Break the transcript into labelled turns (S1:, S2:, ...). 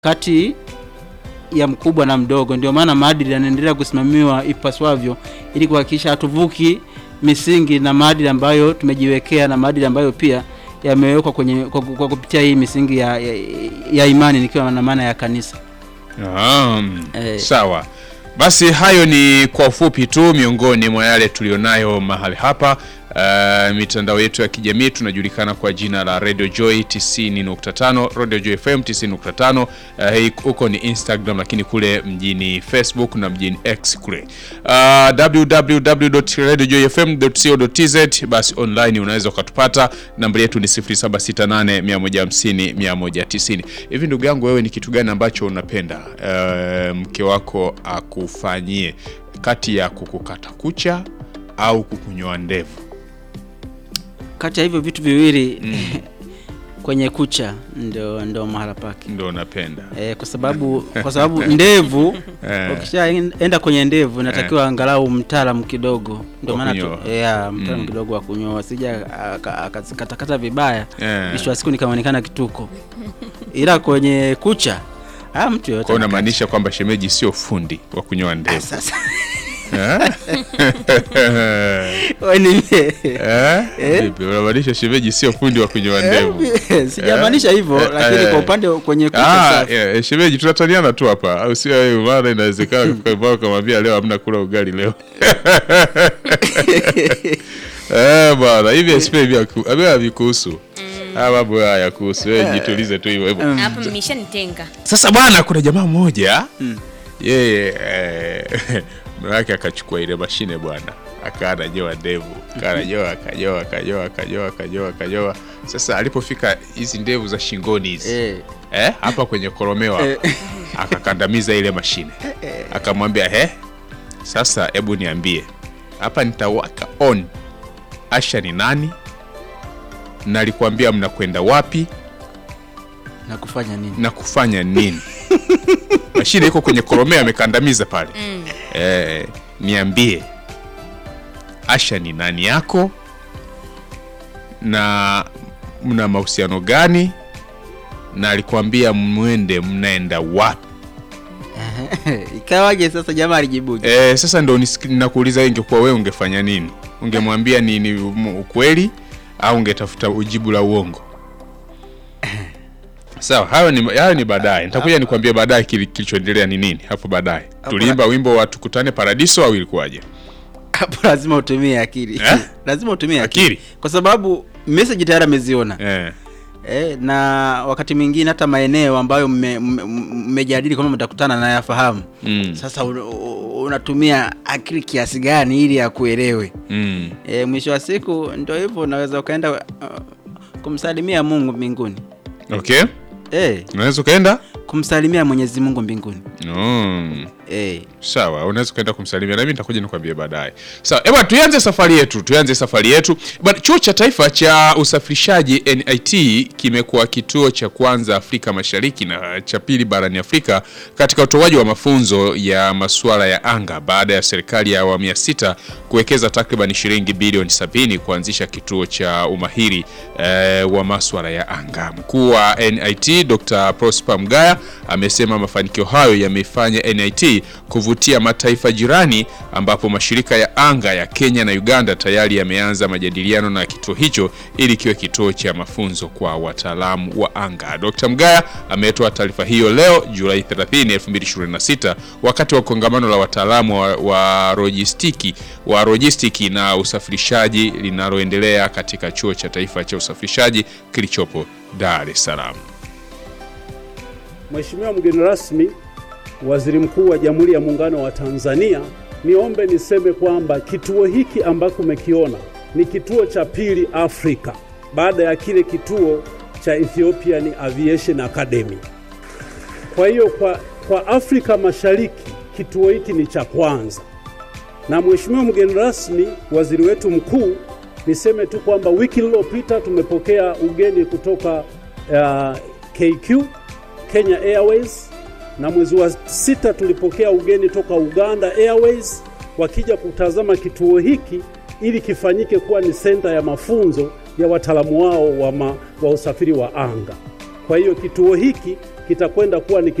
S1: kati ya mkubwa na mdogo. Ndio maana maadili yanaendelea kusimamiwa ipaswavyo ili kuhakikisha hatuvuki misingi na maadili ambayo tumejiwekea na maadili ambayo pia yamewekwa kwenye kwa, kwa kupitia hii misingi ya, ya, ya imani nikiwa na maana ya kanisa.
S2: Naam.
S1: Eh.
S2: Sawa. Basi hayo ni kwa ufupi tu miongoni mwa yale tulionayo mahali hapa. Uh, mitandao yetu ya kijamii tunajulikana kwa jina la Radio Joy 90.5, Radio Joy FM 90.5. Uh, hii huko ni Instagram, lakini kule mjini Facebook na mjini X kule uh, www.radiojoyfm.co.tz. Basi online unaweza ukatupata. Namba yetu ni 0768 150 190. Hivi ndugu yangu, wewe ni kitu gani ambacho unapenda uh, mke wako akufanyie kati ya kukukata kucha au kukunyoa ndevu?
S1: Kati ya hivyo vitu viwili kwenye kucha ndio ndio mahala pake.
S2: Ndo unapenda
S1: E, kwa sababu kwa sababu ndevu
S2: Eh.
S1: ukishaenda kwenye ndevu inatakiwa angalau mtaalamu kidogo, ndio
S2: Wa
S1: maana tu
S2: kunyoa.
S1: yeah, mtaalamu
S2: Mm.
S1: kidogo wa kunyoa, sija akazikatakata vibaya
S2: Eh.
S1: mwisho wa siku nikaonekana kituko, ila kwenye kucha ah, mtu yoyote
S2: kwa
S1: anakata.
S2: unamaanisha kwamba shemeji sio fundi wa kunyoa ndevu
S1: Sasa
S2: Eh?
S1: wewe ni mie.
S2: Eh? Vipi, unamaanisha shemeji sio fundi wa kunyoa ndevu
S1: Eh, sijamaanisha hivyo,
S2: Eh,
S1: lakini
S2: eh.
S1: kwa upande kwenye kucha
S2: Ah,
S1: safi.
S2: yeah, shemeji tunataniana tu hapa au sio wewe maana inawezekana kufika mbao kamwambia leo hamna kula ugali leo eh bwana hivi SP hivi haku- hivi havikuhusu ah mambo haya yakuhusu wewe jitulize tu hivyo hivyo
S3: Hapa mmeshanitenga.
S2: Sasa bwana, kuna jamaa mmoja yeye eh, mume wake akachukua ile mashine bwana, akawa ananyoa ndevu, akawa ananyoa akanyoa akanyoa akanyoa akanyoa akanyoa. Sasa alipofika hizi ndevu za shingoni hizi
S1: Eh,
S2: eh, hapa kwenye koromeo hapa, akakandamiza ile mashine, akamwambia he, sasa hebu niambie hapa nitawaka on, Asha ni nani? na alikwambia mnakwenda wapi
S1: na kufanya nini?
S2: na kufanya nini? Mashine iko kwenye koromeo, amekandamiza pale. Eh, niambie Asha ni nani yako na mna mahusiano gani, na alikwambia mwende, mnaenda wapi?
S1: Ikawaje sasa jamaa alijibuje?
S2: Eh, sasa ndo nisik- nakuuliza, ingekuwa wewe ungefanya nini? Ungemwambia ni, ni um- ukweli au ungetafuta ujibu la uongo? Sawa, hayo ni, hayo ni baadaye. Nitakuja nikwambie baadaye kili- kilichoendelea ni nini hapo baadaye. Tuliimba wimbo wa tukutane paradiso au ilikuwaje?
S1: Hapo lazima utumie akili
S2: Eh?
S1: lazima utumie akili,
S2: Akili?
S1: kwa sababu message tayari ameziona
S2: Eh.
S1: eh, na wakati mwingine hata maeneo ambayo mme- mme- mmejadili kwamba mtakutana na yafahamu
S2: Mm.
S1: sasa un, un- unatumia akili kiasi gani ili akuelewe
S2: Mm.
S1: eh, mwisho wa siku ndio hivyo unaweza ukaenda uh, kumsalimia Mungu mbinguni
S2: Okay.
S1: eh,
S2: Unaweza ukaenda?
S1: kumsalimia Mwenyezi Mungu mbinguni
S2: Mm.
S1: eh,
S2: Sawa, unaweza ukaenda kumsalimia na mimi nitakuja nikwambie baadaye. Sawa, eba tuanze safari yetu, tuanze safari yetu. Bwana, Chuo cha Taifa cha Usafirishaji NIT kimekuwa kituo cha kwanza Afrika Mashariki na cha pili barani Afrika katika utoaji wa mafunzo ya masuala ya anga baada ya serikali ya awamu ya sita kuwekeza takriban shilingi bilioni 70 kuanzisha kituo cha umahiri eh, wa masuala ya anga. Mkuu wa NIT Dr. Prosper Mgaya amesema mafanikio hayo yameifanya NIT kuvutia mataifa jirani ambapo mashirika ya anga ya Kenya na Uganda tayari yameanza majadiliano na kituo hicho ili kiwe kituo cha mafunzo kwa wataalamu wa anga. Dr. Mgaya ametoa taarifa hiyo leo Julai 30, 2026 wakati wa kongamano la wataalamu wa, wa lojistiki wa lojistiki na usafirishaji linaloendelea katika chuo cha taifa cha usafirishaji kilichopo Dar es Salaam.
S4: Mheshimiwa mgeni rasmi, Waziri Mkuu wa Jamhuri ya Muungano wa Tanzania, niombe niseme kwamba kituo hiki ambako umekiona ni kituo cha pili Afrika baada ya kile kituo cha Ethiopian Aviation Academy. Kwa hiyo kwa, kwa Afrika Mashariki kituo hiki ni cha kwanza. Na Mheshimiwa mgeni rasmi, waziri wetu mkuu, niseme tu kwamba wiki iliyopita tumepokea ugeni kutoka uh, KQ Kenya Airways na mwezi wa sita tulipokea ugeni toka Uganda Airways wakija kutazama kituo hiki ili kifanyike kuwa ni senta ya mafunzo ya wataalamu wao wa, ma, wa usafiri wa anga. Kwa hiyo kituo hiki kitakwenda kuwa ni